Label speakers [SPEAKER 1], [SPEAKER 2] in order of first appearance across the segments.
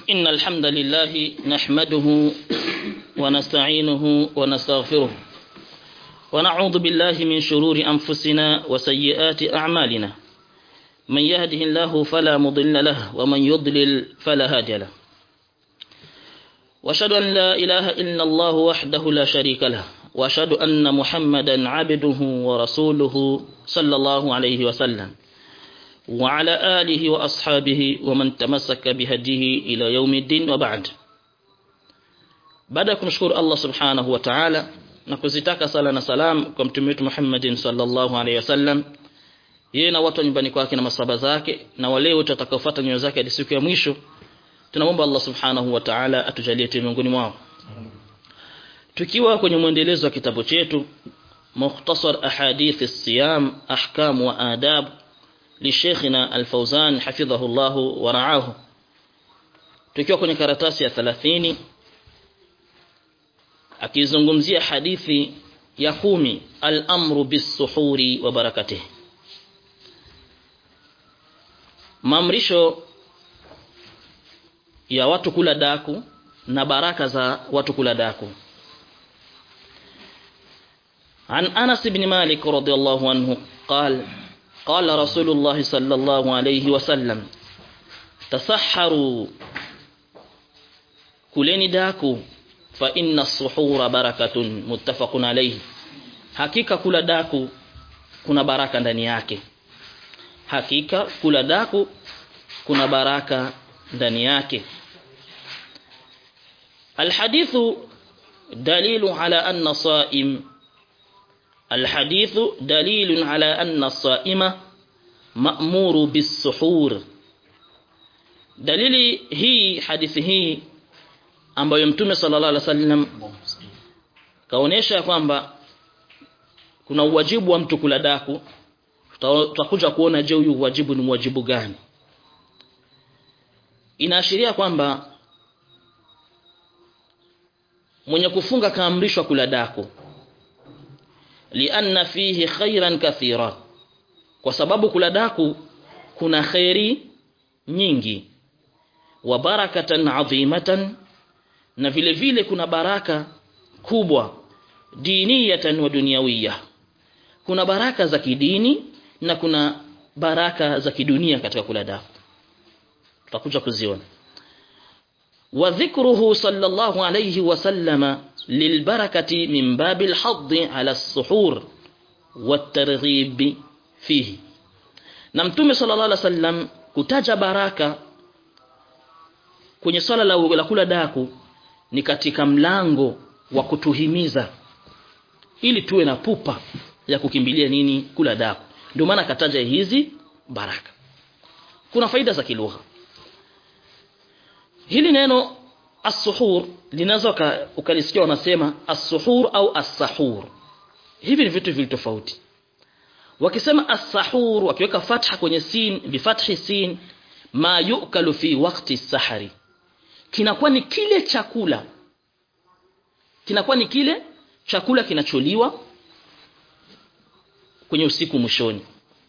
[SPEAKER 1] إن الحمد لله نحمده ونستعينه ونستغفره ونعوذ بالله من شرور أنفسنا وسيئات أعمالنا من يهده الله فلا مضل له ومن يضلل فلا هادي له واشهد أن لا إله إلا الله وحده لا شريك له واشهد أن محمدا عبده ورسوله صلى الله عليه وسلم وعلى آله وأصحابه ومن تمسك بهديه إلى يوم الدين وبعد baada ya kumshukuru Allah subhanahu wa ta'ala na kuzitaka sala na salam kwa mtume wetu Muhammadin sallallahu alaihi wasallam yeye na watu nyumbani kwake na masaba zake na wale wote watakaofuata nyayo zake hadi siku ya mwisho tunamwomba Allah subhanahu wa ta'ala atujalie tu miongoni mwao tukiwa kwenye mwendelezo wa kitabu chetu mukhtasar ahadith as-siyam ahkam wa adab لشيخنا الفوزان حفظه الله ورعاه tukiwa kwenye karatasi ya 30 akizungumzia hadithi ya kumi al-amru bis-suhuri wa barakatihi maamrisho ya watu kula daku na baraka za watu kula daku عن أنس بن مالك رضي الله عنه قال قال رسول الله صلى الله عليه وسلم تسحروا كلني داكو فإن السحور بركة متفق عليه hakika kula daku kuna baraka ndani yake hakika kula daku kuna baraka ndani yake الحديث دليل على أن صائم الحديث دليل على أن الصائم مأمور بالسحور dalili hii hadithi hii ambayo mtume sallallahu alaihi wasallam kaonesha kwamba kuna uwajibu wa mtu kula daku tutakuja kuona je huyu wajibu ni wajibu gani inaashiria kwamba mwenye kufunga kaamrishwa kula daku lianna fihi khairan kathira kwa sababu kula daku kuna khairi nyingi wa barakatan adhimatan na vile vile kuna baraka kubwa diniyatan wa dunyawiyya kuna baraka za kidini na kuna baraka za kidunia katika kula daku tutakuja kuziona wa dhikruhu sallallahu alayhi wa sallama للبركة من باب الحظ على السحور والترغيب فيه na mtume sallallahu alaihi wasallam kutaja baraka kwenye swala la, la kula daku ni katika mlango wa kutuhimiza ili tuwe na pupa ya kukimbilia nini kula daku ndio maana kataja hizi baraka kuna faida za kilugha hili neno as-suhur linaweza ukalisikia wanasema as-suhur au as-sahur hivi ni vitu vili tofauti wakisema as-sahur wakiweka fatha kwenye sin bifathi sin ma yukalu fi waqti sahari kinakuwa ni kile chakula kinakuwa ni kile chakula kinacholiwa kwenye usiku mwishoni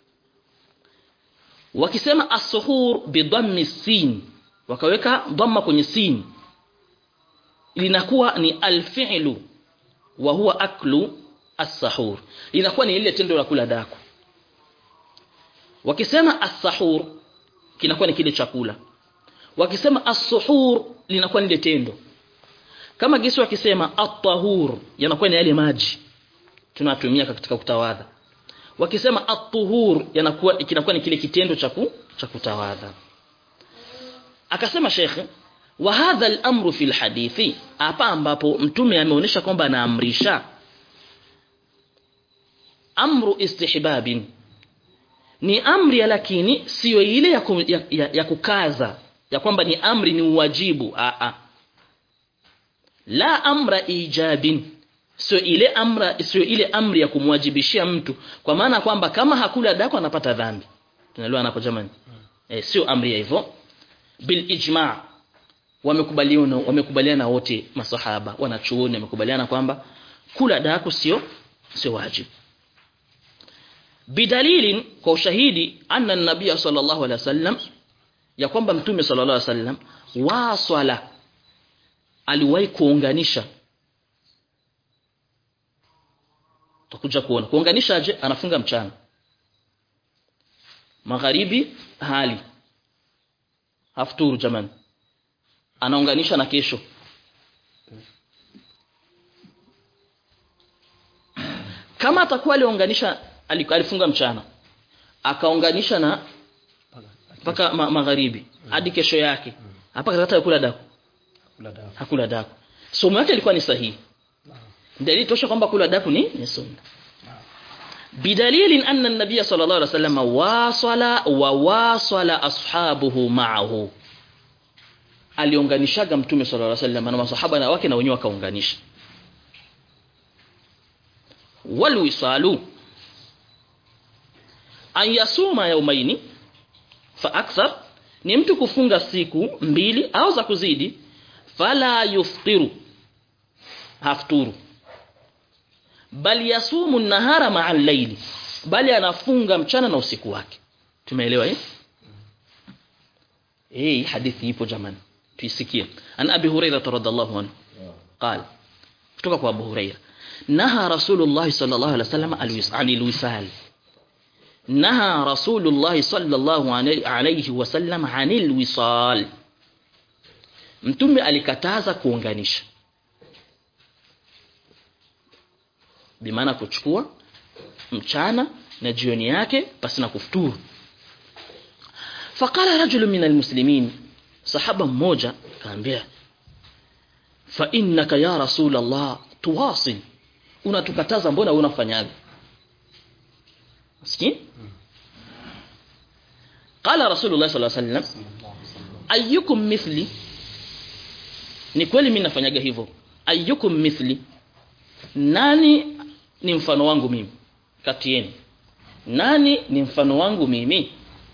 [SPEAKER 1] wakisema as-suhur bidhammi sin wakaweka dhamma kwenye sin linakuwa ni alfi'lu wa huwa aklu as-sahur linakuwa ni ile tendo la kula daku wakisema as-sahur kinakuwa ni kile chakula wakisema as-suhur linakuwa ni ile tendo kama gisi wakisema at-tahur yanakuwa ni yale maji tunatumia katika kutawadha wakisema at-tuhur yanakuwa kinakuwa ni kile kitendo cha cha kutawadha akasema shekhe wa hadha al-amru fi al-hadithi hapa ambapo mtume ameonyesha kwamba anaamrisha amru istihbabin ni amri lakini sio ile ya, kum, ya, ya, ya kukaza ya kwamba ni amri ni uwajibu a a la amra ijabin sio ile amra sio ile amri ya kumwajibishia mtu kwa maana kwamba kama hakula dako anapata dhambi tunaelewa hapo jamani eh sio amri ya hivyo bil ijma' wamekubaliana wamekubaliana wote masahaba wanachuoni wamekubaliana kwamba kula daku sio sio wajibu bidalilin kwa ushahidi anna nabiy sallallahu alaihi wasallam ya kwamba mtume sallallahu alaihi wasallam waswala aliwahi kuunganisha tutakuja kuona kuunganisha aje anafunga mchana magharibi hali hafturu jamani anaunganisha na kesho kama atakuwa aliunganisha alifunga mchana akaunganisha na mpaka ma, magharibi hadi kesho yake hapa katikati kula daku hakula daku somo yake ilikuwa ni sahihi dalili tosha kwamba kula daku ni ni sunna bidalilin anna an-nabiy sallallahu alaihi wasallam wasala wa wasala ashabuhu ma'ahu aliunganishaga mtume sallallahu alaihi wasallam na masahaba na wake na wenyewe wakaunganisha walwisalu an yasuma yaumaini fa akthar ni mtu kufunga siku mbili au za kuzidi fala yuftiru hafturu bali yasumu nahara ma'a al-layli bali anafunga mchana na usiku wake tumeelewa eh eh hadithi ipo jamani tuisikie an abi hurairah radhiallahu anhu قال kutoka kwa abu hurairah naha rasulullah sallallahu alaihi wasallam anil wisal naha rasulullah sallallahu alaihi wasallam anil wisal mtume alikataza kuunganisha bimaana kuchukua mchana na jioni yake pasi na kufuturu faqala rajulun min almuslimin sahaba mmoja kaambia fa innaka ya rasul allah tuwasil unatukataza mbona unafanyaje Sikia? Qala Rasulullah sallallahu alaihi wasallam ayyukum mithli Ni kweli mimi nafanyaga hivyo. Ayyukum mithli Nani ni mfano wangu mimi kati yenu? Nani ni mfano wangu mimi?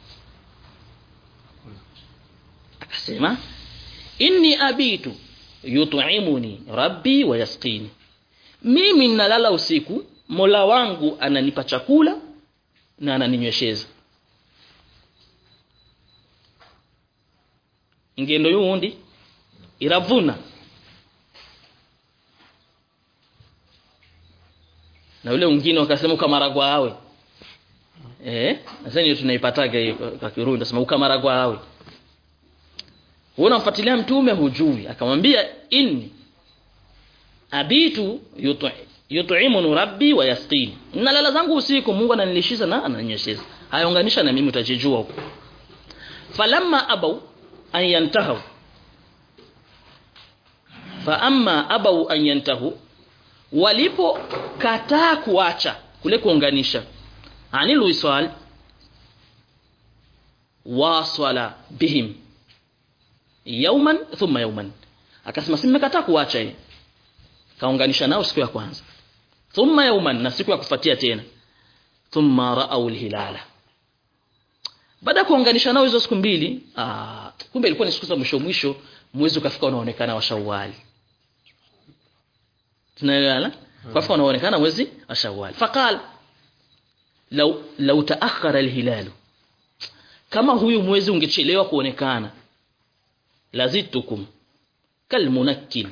[SPEAKER 1] Akasema inni abitu yut'imuni rabbi wa yasqini mimi ninalala usiku Mola wangu ananipa chakula na ananinywesheza ingendo yundi iravuna na yule mwingine wakasema ukamaragwa awe eh sasa ndio tunaipataga hiyo kwa Kirundi nasema ukamaragwa awe wewe unamfuatilia mtume hujui akamwambia inni abitu yutu yut'imuni rabbi wa yasqini nalala zangu usiku Mungu ananilishiza na ananinyesheza hayaunganisha na mimi utajijua huko falamma abau an yantahu fa amma abau an yantahu walipo kataa kuacha kule kuunganisha anil wisal wasala bihim yawman thumma yawman akasema simekataa kuacha yeye kaunganisha nao siku ya kwanza thumma yawman na siku ya kufuatia tena thumma ra'aw hilala baada ya kuunganisha nao hizo siku mbili aa, kumbe ilikuwa ni siku za mwisho mwisho mwezi ukafika unaonekana wa Shawwal tunaelewana kwa hivyo unaonekana mwezi wa Shawwal faqal law law taakhara alhilal kama huyu mwezi ungechelewa kuonekana lazitukum kalmunakkil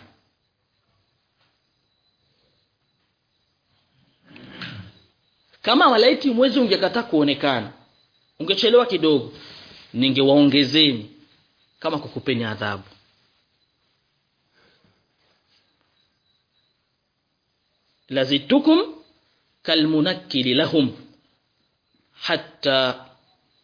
[SPEAKER 1] kama walaiti mwezi ungekataa kuonekana ungechelewa kidogo ningewaongezeni kama kukupeni adhabu lazitukum kalmunakkili lahum hatta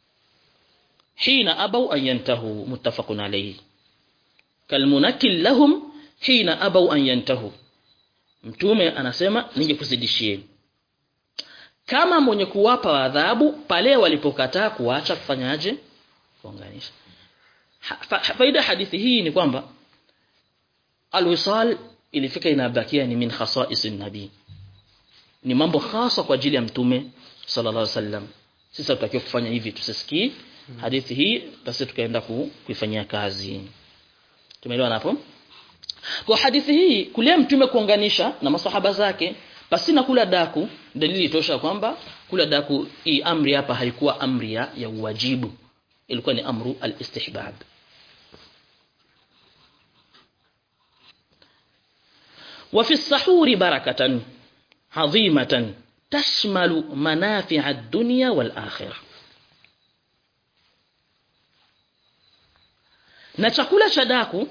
[SPEAKER 1] hina abaw an yantahu muttafaqun alayhi kalmunakkil lahum hina abaw an yantahu mtume anasema ningekuzidishieni kama mwenye kuwapa adhabu pale walipokataa kuacha kufanyaje kuunganisha fa, faida hadithi hii ni kwamba alwisal ilifika inabakia ni min khasaisin nabii ni mambo hasa kwa ajili ya mtume sallallahu alaihi wasallam sisi tutakiwa kufanya hivi tusisikii hadithi hii basi tukaenda ku, kuifanyia kazi tumeelewana hapo kwa hadithi hii kulia mtume kuunganisha na masahaba zake basi na kula daku dalili tosha kwamba kula daku hii amri hapa haikuwa amri ya, ya uwajibu ilikuwa ni amru al-istihbab وفي السحور بركة عظيمة تشمل منافع الدنيا والآخرة na chakula cha daku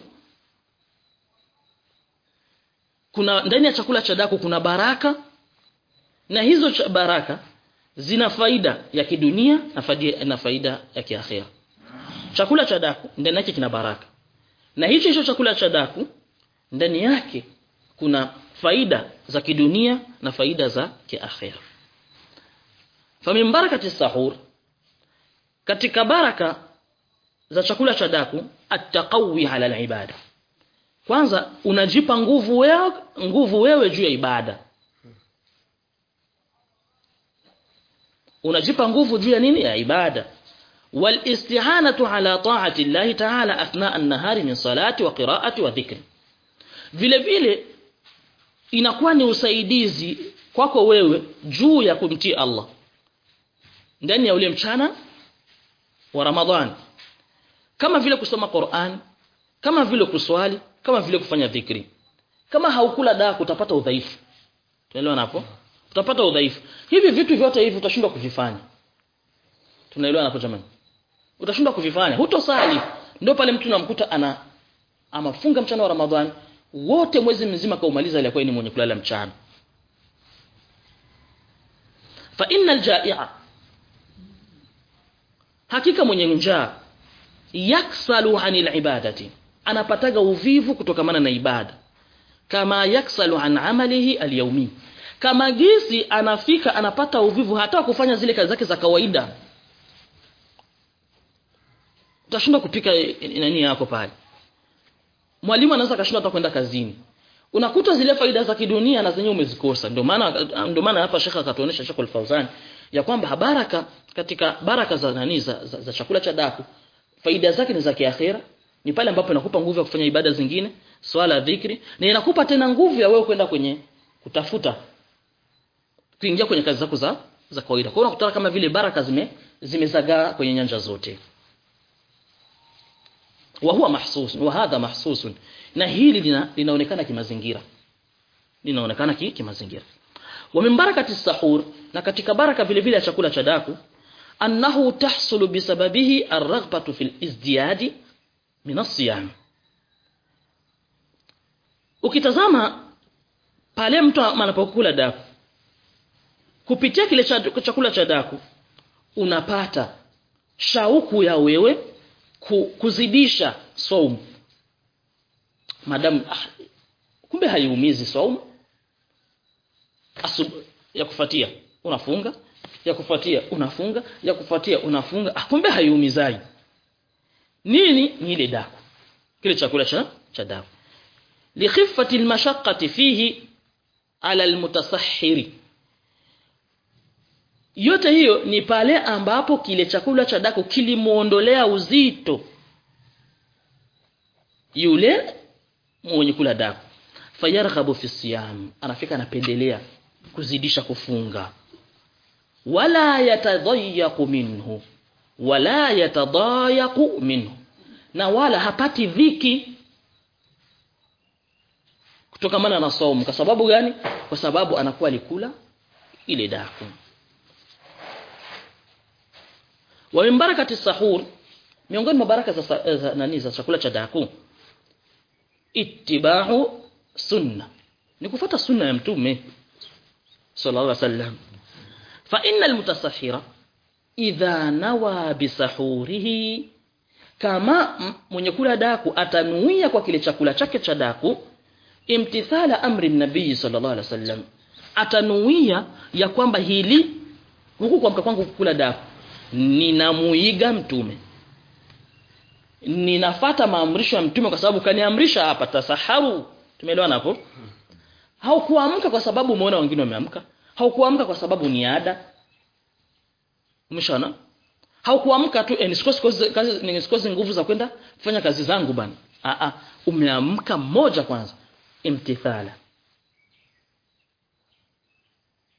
[SPEAKER 1] kuna ndani ya chakula cha daku kuna baraka na hizo cha baraka zina faida ya kidunia na faida, na faida ya kiakhira chakula cha daku ndani yake kina baraka na hicho hicho chakula cha daku ndani yake kuna faida za kidunia na faida za kiakhira famin barakati sahur katika baraka za chakula cha daku attaqawi ala alibada kwanza unajipa nguvu wewe nguvu wewe juu ya ibada unajipa nguvu juu ya nini ya ibada walistihanatu ala ta'ati Allah ta'ala athna an-nahari min salati wa qira'ati wa dhikri vile vile inakuwa ni usaidizi kwako wewe juu ya kumtii Allah ndani ya ule mchana wa Ramadhani kama vile kusoma Qur'an kama vile kuswali kama vile kufanya dhikri kama haukula dawa utapata udhaifu tunaelewa hapo utapata udhaifu hivi vitu vyote hivi utashindwa kuvifanya tunaelewa hapo jamani utashindwa kuvifanya hutosali ndio pale mtu namkuta ana amafunga mchana wa Ramadhani wote mwezi mzima kaumaliza alikuwa ni mwenye kulala mchana fa innal jai'a hakika mwenye njaa yaksalu anil ibadati anapataga uvivu kutokamana na ibada kama yaksalu an amalihi alyawmi kama gisi anafika anapata uvivu hata kufanya zile kazi zake za kawaida utashindwa kupika nani yako pale mwalimu anaweza kashindwa hata kwenda kazini unakuta zile faida za kidunia na zenyewe umezikosa ndio maana ndio maana hapa shekha akatuonesha Sheikh Al-Fauzan ya kwamba baraka katika baraka za nani za, za, za chakula cha daku faida zake ni za kiakhira ni pale ambapo inakupa nguvu ya kufanya ibada zingine swala dhikri na inakupa tena nguvu ya wewe kwenda kwenye kutafuta kuingia kwenye kazi zako za za kawaida kwa hiyo unakuta kama vile baraka zime zimezagaa kwenye nyanja zote wa huwa mahsus wa hadha mahsus na hili lina, linaonekana kimazingira linaonekana ki, kimazingira wa min barakati sahur na katika baraka vile vile ya chakula cha daku annahu tahsulu bisababihi arghbatu fil izdiyadi min as-siyam ukitazama pale mtu anapokula daku kupitia kile chakula cha daku unapata shauku ya wewe kuzidisha saumu madam ah, kumbe haiumizi saumu Asub, ya kufuatia unafunga ya kufuatia unafunga ya kufuatia unafunga ah, kumbe haiumizai nini ni ile daku kile chakula cha cha daku likhiffati almashaqqati fihi ala almutasahhiri yote hiyo ni pale ambapo kile chakula cha daku kilimuondolea uzito yule mwenye kula daku fayarghabu fi siyam anafika anapendelea kuzidisha kufunga wala yatadhayyaqu minhu wala yatadayaqu minhu na wala hapati dhiki kutokamana na saumu kwa sababu gani kwa sababu anakuwa alikula ile daku wa min barakati sahur miongoni mwa baraka za, za nani za chakula cha daku ittiba'u sunna ni kufuata sunna ya mtume sallallahu alaihi wasallam fa innal mutasahhira idha nawa bisahurihi kama mwenye kula daku atanuia kwa kile chakula chake cha daku imtithala amri nabii sallallahu alaihi wasallam atanuia ya kwamba hili huku kwa kwangu kula daku ninamuiga mtume ninafata maamrisho ya mtume kwa sababu kaniamrisha hapa tasaharu tumeelewana hapo haukuamka kwa sababu umeona wengine wameamka haukuamka kwa sababu ni ada umeshaona haukuamka tu eh, nisikosi kazi nisikosi nguvu za kwenda kufanya kazi zangu bana a a umeamka moja kwanza imtithala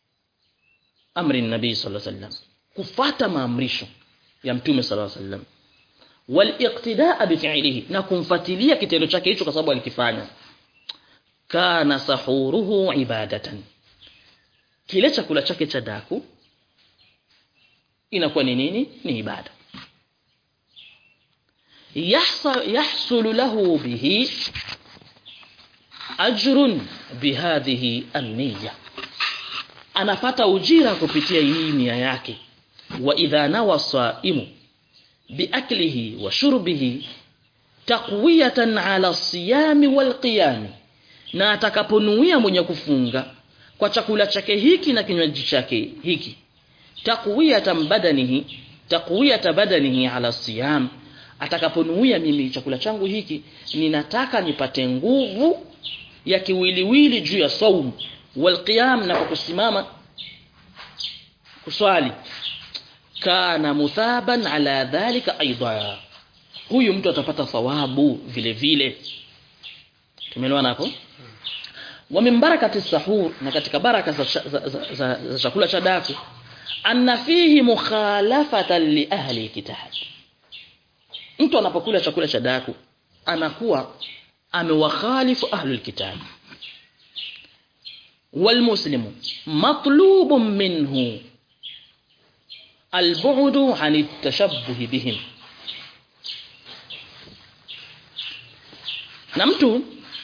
[SPEAKER 1] amri nabii sallallahu alaihi wasallam kufata maamrisho ya mtume sallallahu alaihi wasallam waliqtidaa bifi'lihi na kumfuatilia kitendo chake hicho kwa sababu alikifanya kana sahuruhu ibadatan kile chakula chake cha daku inakuwa ni nini ni ibada yahsa yahsulu lahu bihi ajrun bihadhihi an-niyya anapata ujira kupitia hii nia yake wa idha nawa saimu biaklihi wa shurbihi taqwiyatan ala siyami wal qiyam na atakaponuia mwenye kufunga kwa chakula chake hiki na kinywaji chake hiki taqwiyatan badanihi taqwiyata badanihi ala siyam atakaponuia mimi chakula changu hiki ninataka nipate nguvu ya kiwiliwili juu ya saumu walqiyam na kusimama kuswali kana muthaban ala dhalika aidha huyu mtu atapata thawabu vile vile tumeelewana hapo wa min barakati sahur na katika baraka za, za, za, za, za chakula cha daku anna fihi mukhalafatan li ahli kitab mtu anapokula chakula cha daku anakuwa amewakhalifu ahlul kitab والمسلم مطلوب منه البعد عن التشبه بهم na mtu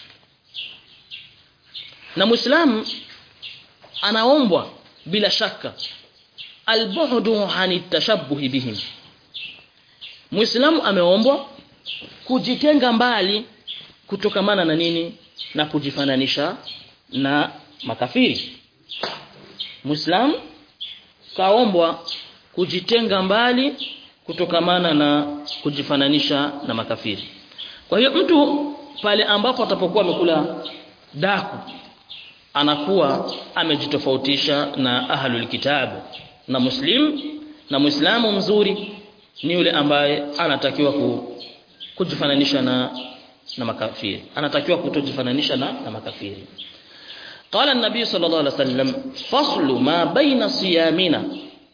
[SPEAKER 1] na muislamu anaombwa bila shaka albu'du ani tashabbuhi bihim muislamu ameombwa kujitenga mbali kutokamana na nini na kujifananisha na makafiri muislamu kaombwa kujitenga mbali kutokamana na kujifananisha na makafiri kwa hiyo mtu pale ambapo atapokuwa amekula daku anakuwa amejitofautisha na ahlul kitabu na muslim na muislamu mzuri ni yule ambaye anatakiwa ku, kujifananisha na na makafiri anatakiwa kutojifananisha na, na makafiri قال النبي صلى الله عليه وسلم فصل ما بين صيامنا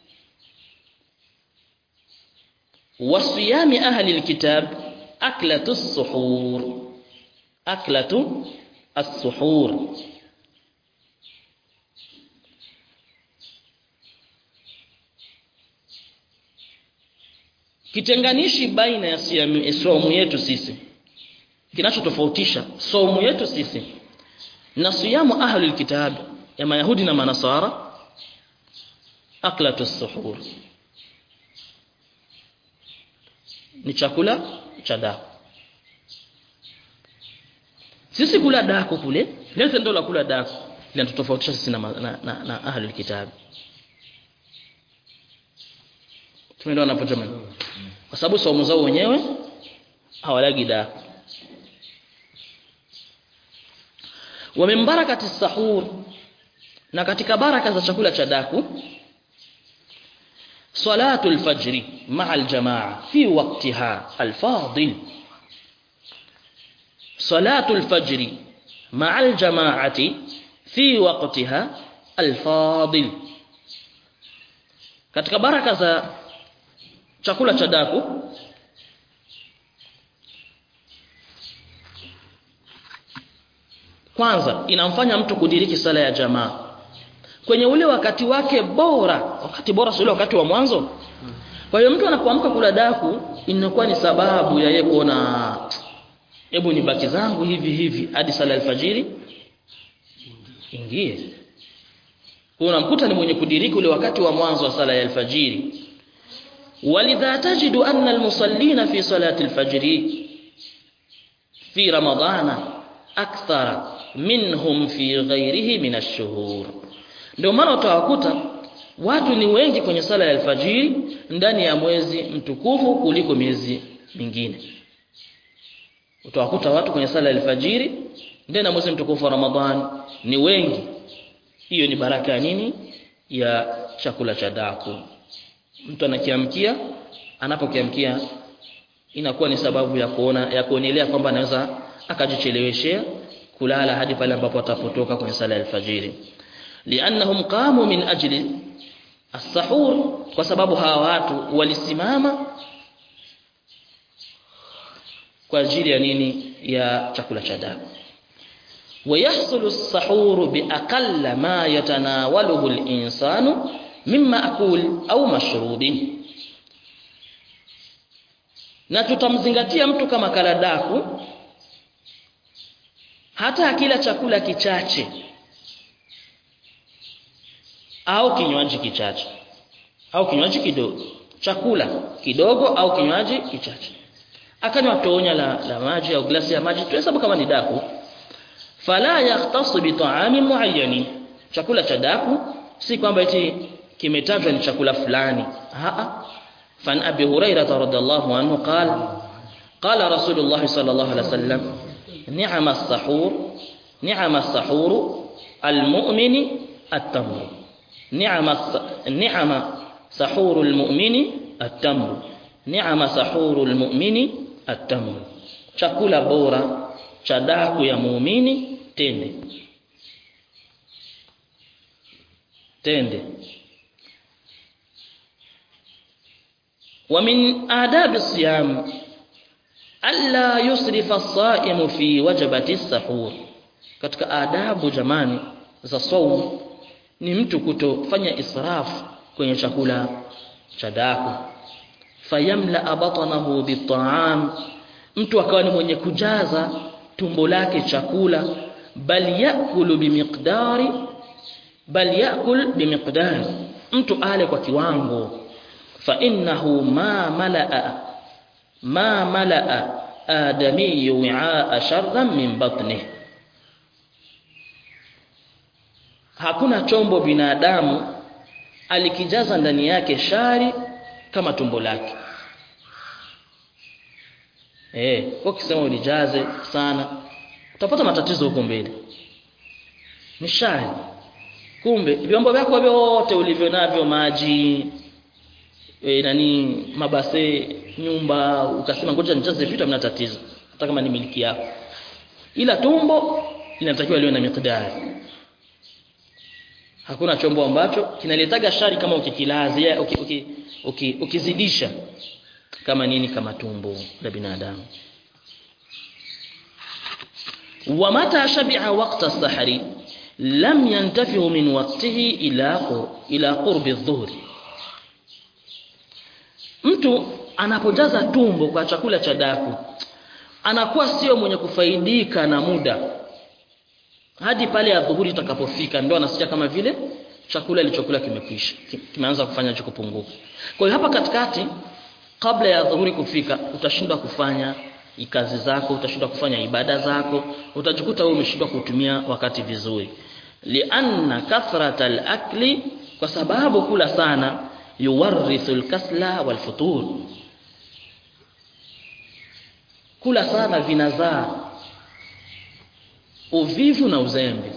[SPEAKER 1] وصيام أهل الكتاب أكلة السحور أكلة السحور kitenganishi baina ya saumu yetu sisi kinachotofautisha saumu yetu sisi na siyamu ahli alkitab ya mayahudi na manasara aklatu suhur ni chakula cha daku sisi kula daku kule leo ndio la kula daku linatofautisha sisi na, na, na, na ahli alkitab tumeelewana hapo jamani kwa sababu saumu zao wenyewe hawalagi daku wa min barakati sahur na katika baraka za chakula cha daku salatul fajri ma'a aljamaa fi waqtiha alfadil salatul fajri ma'a aljamaati fi waqtiha alfadil katika baraka za chakula cha daku kwanza inamfanya mtu kudiriki sala ya jamaa kwenye ule wakati wake bora wakati bora sio wakati wa mwanzo kwa hiyo mtu anapoamka kula daku inakuwa ni sababu ya yeye kuona hebu nibaki zangu hivi hivi hadi sala alfajiri ingie unamkuta ni mwenye kudiriki ule wakati wa mwanzo wa sala ya alfajiri walidha tajidu anna almusallina fi salati alfajri fi ramadana akthara minhum fi ghairihi min ash-shuhur ndio maana utawakuta watu ni wengi kwenye sala ya alfajiri ndani ya mwezi mtukufu kuliko miezi mingine utawakuta watu kwenye sala ya alfajiri ndani ya mwezi mtukufu wa Ramadhan ni wengi hiyo ni baraka ya nini ya chakula cha daku mtu anakiamkia anapokiamkia inakuwa ni sababu ya kuona ya kuonelea kwamba anaweza akajicheleweshea kulala hadi pale ambapo atapotoka kwenye sala ya alfajiri liannahum qamu min ajli as-sahur kwa sababu hawa watu walisimama kwa ajili ya nini ya chakula cha daku ويحصل السحور بأقل ما يتناوله الإنسان من مأكول أو مشروب na tutamzingatia mtu kama kaladaku hata akila chakula kichache au kinywaji kichache au kinywaji kidogo chakula kidogo au kinywaji kichache akanywa tonya la, la maji au glasi ya maji tuhesabu kama ni daku fala yahtasu bi ta'amin muayyani chakula cha daku si kwamba eti kimetajwa ni chakula fulani a fan abi hurairah radhiallahu anhu qala qala rasulullah sallallahu alaihi wasallam ni'ma as-sahur ni'ma as-sahur al-mu'mini at-tamr ni'ma ni'ma sahur al-mu'mini at-tamr ni'ma sahur al-mu'mini at-tamr chakula bora cha daku ya muumini tende tende ومن آداب الصيام ألا يسرف الصائم في وجبة السحور katika adabu jamani za saumu ni mtu kutofanya israfu kwenye chakula cha daku fayamla batnahu bit'am mtu akawa ni mwenye kujaza tumbo lake chakula bal yakulu bimiqdari bal yakul bimiqdari mtu ale kwa kiwango fa innahu ma malaa ma malaa adami wi'a sharran min batnihi hakuna chombo binadamu alikijaza ndani yake shari kama tumbo lake eh kwa kisema ulijaze sana utapata matatizo huko mbele ni shari kumbe vyombo vyako vyote ulivyo navyo maji e, nani mabase nyumba ukasema ngoja nijaze vitu hamna tatizo hata kama ni miliki yako ila tumbo linatakiwa liwe na miqdari hakuna chombo ambacho kinaletaga shari kama ukikilazia uki, uki, uki, ukizidisha kama nini kama tumbo la binadamu wa mata shabi'a waqta as-sahri lam yantafihu min waqtihi ila ila qurbi adh-dhuhri mtu anapojaza tumbo kwa chakula cha daku anakuwa sio mwenye kufaidika na muda hadi pale adhuhuri itakapofika ndio anasikia kama vile chakula ilichokula kimekwisha kimeanza kufanya cha kupunguka kwa hiyo hapa katikati kabla ya dhuhuri kufika utashindwa kufanya kazi zako utashindwa kufanya ibada zako utajikuta wewe umeshindwa kutumia wakati vizuri lianna kathrata al-akli kwa sababu kula sana yuwarithu al-kasla wal-futur kula sana vinazaa uvivu na uzembe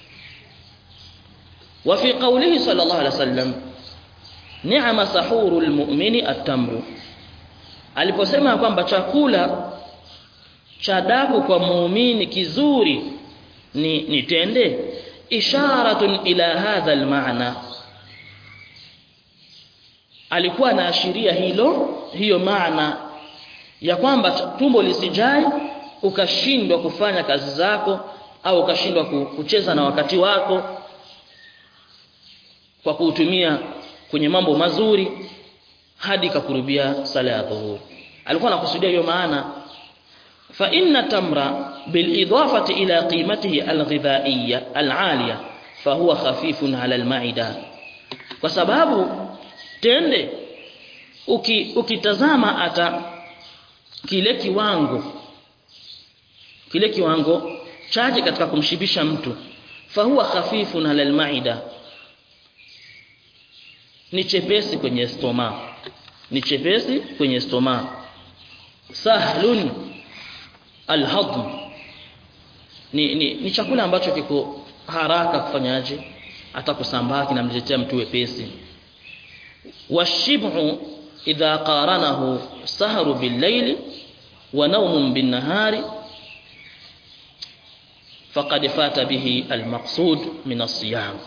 [SPEAKER 1] wa fi qawlihi sallallahu alaihi wasallam ni'ma sahuru almu'mini at-tamru aliposema kwamba chakula cha daku kwa muumini kizuri ni ni tende isharatun ila hadha almaana alikuwa anaashiria hilo hiyo maana ya kwamba tumbo lisijai ukashindwa kufanya kazi zako au ukashindwa kucheza na wakati wako kwa kuutumia kwenye mambo mazuri hadi kakurubia sala ya dhuhuri alikuwa anakusudia hiyo maana fa inna tamra bil idafati ila qimatihi al ghidhaiyya al aliya fa huwa khafifun ala al maida kwa sababu tende uki, ukitazama ata kile kiwango kile kiwango chache katika kumshibisha mtu fahuwa khafifun ala almaida ni chepesi kwenye stoma ni chepesi kwenye stoma sahlun alhadm ni, ni, ni chakula ambacho kiko haraka kufanyaje hata kusambaa kinamletea mtu wepesi washibhu idha qaranahu sahru bil-layli wa nawmun bin-nahari faqad fata bihi almaqsud min as-siyam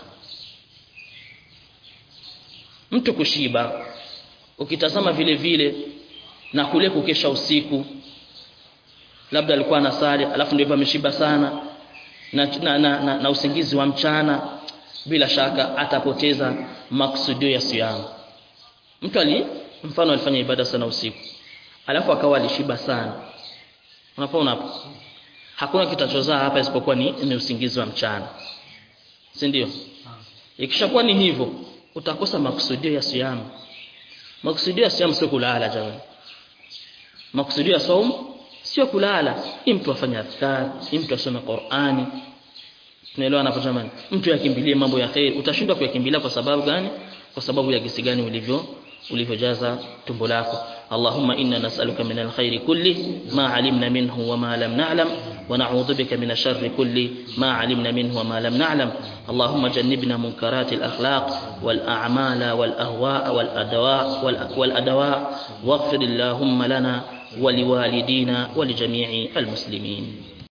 [SPEAKER 1] mtu kushiba ukitazama vile vile na kule kukesha usiku labda alikuwa anasali alafu ndio ameshiba sana na, na, na, na, na usingizi wa mchana bila shaka atapoteza maksudio ya siyamu mtu ali mfano alifanya ibada sana usiku alafu akawa alishiba sana unapoona hapo hakuna kitachozaa hapa isipokuwa ni, ni usingizi wa mchana si ndio ikishakuwa ni hivyo utakosa makusudio ya siyamu makusudio ya siyamu sio kulala jamani makusudio ya saumu sio kulala hii mtu afanye adhkar hii mtu asome Qur'ani tunaelewa hapo jamani mtu yakimbilie mambo ya khair utashindwa kuyakimbilia kwa sababu gani kwa sababu ya gisi gani ulivyo ulivyojaza tumbo lako اللهم إنا نسألك من الخير كله ما علمنا منه وما لم نعلم ونعوذ بك من الشر كله ما علمنا منه وما لم نعلم اللهم جنبنا منكرات الأخلاق والأعمال والأهواء والأدواء والأدواء واغفر اللهم لنا ولوالدينا ولجميع المسلمين